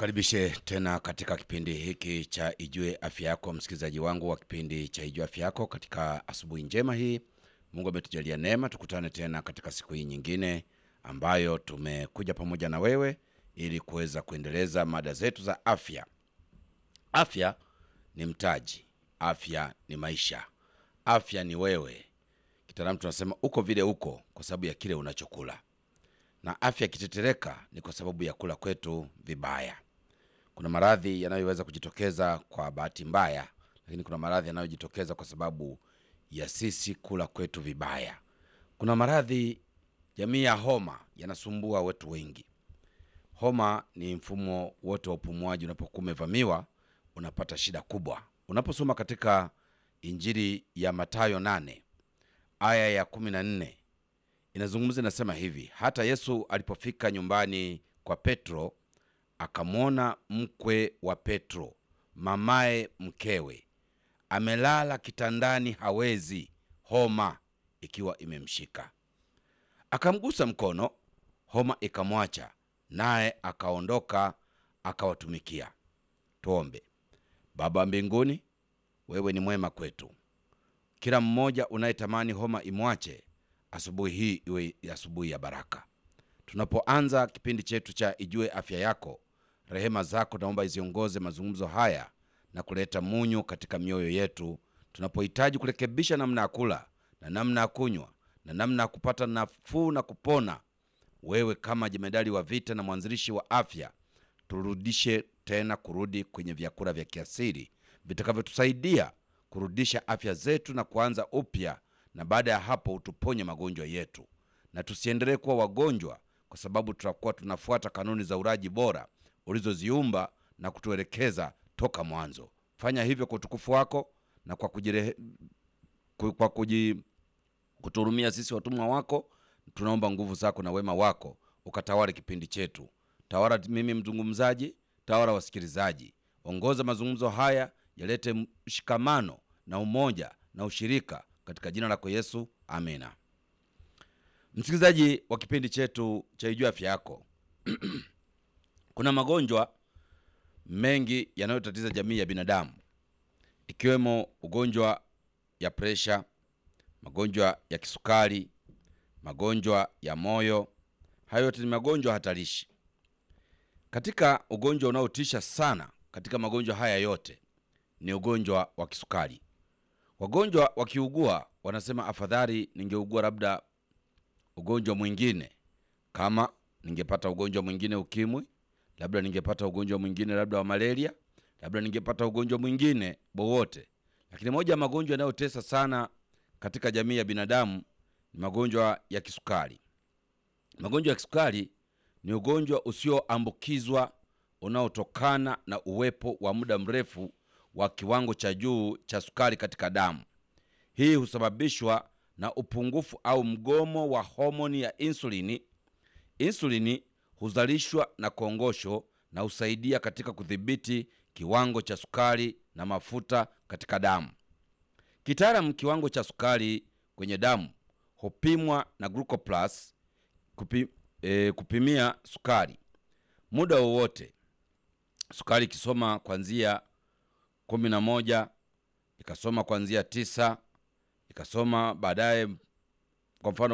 Nikukaribishe tena katika kipindi hiki cha Ijue Afya Yako, msikilizaji wangu wa kipindi cha Ijue Afya Yako. Katika asubuhi njema hii, Mungu ametujalia neema, tukutane tena katika siku hii nyingine ambayo tumekuja pamoja na wewe ili kuweza kuendeleza mada zetu za afya. Afya ni mtaji, afya ni maisha, afya ni wewe. Kitaalamu tunasema uko vile uko kwa sababu ya kile unachokula na afya ikitetereka ni kwa sababu ya kula kwetu vibaya. Kuna maradhi yanayoweza kujitokeza kwa bahati mbaya, lakini kuna maradhi yanayojitokeza kwa sababu ya sisi kula kwetu vibaya. Kuna maradhi jamii ya homa yanasumbua wetu wengi. Homa ni mfumo wote wa upumuaji, unapokuwa umevamiwa unapata shida kubwa. Unaposoma katika Injili ya Mathayo 8 aya ya 14 inazungumza inasema hivi: hata Yesu alipofika nyumbani kwa Petro, akamwona mkwe wa Petro, mamaye mkewe, amelala kitandani, hawezi, homa ikiwa imemshika. Akamgusa mkono, homa ikamwacha, naye akaondoka akawatumikia. Tuombe. Baba wa mbinguni, wewe ni mwema kwetu. Kila mmoja unayetamani homa imwache asubuhi hii iwe asubuhi ya baraka. Tunapoanza kipindi chetu cha Ijue Afya Yako, rehema zako naomba iziongoze mazungumzo haya na kuleta munyu katika mioyo yetu, tunapohitaji kurekebisha namna ya kula na namna ya kunywa na namna ya kupata nafuu na kupona. Wewe kama jemedali wa vita na mwanzilishi wa afya, turudishe tena kurudi kwenye vyakula vya kiasili vitakavyotusaidia kurudisha afya zetu na kuanza upya na baada ya hapo utuponye magonjwa yetu, na tusiendelee kuwa wagonjwa, kwa sababu tutakuwa tunafuata kanuni za uraji bora ulizoziumba na kutuelekeza toka mwanzo. Fanya hivyo kwa utukufu wako na kwa kujire, kwa kuji, kuturumia sisi watumwa wako. Tunaomba nguvu zako na wema wako ukatawale kipindi chetu. Tawala mimi mzungumzaji, tawala wasikilizaji, ongoza mazungumzo haya yalete mshikamano na umoja na ushirika katika jina lako Yesu, amina. Msikilizaji wa kipindi chetu cha Ijua Afya Yako, kuna magonjwa mengi yanayotatiza jamii ya binadamu, ikiwemo ugonjwa ya presha, magonjwa ya kisukari, magonjwa ya moyo. Hayo yote ni magonjwa hatarishi. Katika ugonjwa unaotisha sana katika magonjwa haya yote ni ugonjwa wa kisukari. Wagonjwa wakiugua wanasema afadhali ningeugua labda ugonjwa mwingine, kama ningepata ugonjwa mwingine ukimwi, labda ningepata ugonjwa mwingine labda wa malaria, labda ningepata ugonjwa mwingine wowote. Lakini moja ya magonjwa yanayotesa sana katika jamii ya binadamu ni magonjwa ya kisukari. Magonjwa ya kisukari ni ugonjwa usioambukizwa unaotokana na uwepo wa muda mrefu wa kiwango cha juu cha sukari katika damu. Hii husababishwa na upungufu au mgomo wa homoni ya insulini. Insulini huzalishwa na kongosho na husaidia katika kudhibiti kiwango cha sukari na mafuta katika damu. Kitaalamu, kiwango cha sukari kwenye damu hupimwa na glucoplus kupi, e, kupimia sukari muda wowote. Sukari ikisoma kuanzia kumi na moja ikasoma kuanzia tisa ikasoma baadaye, kwa mfano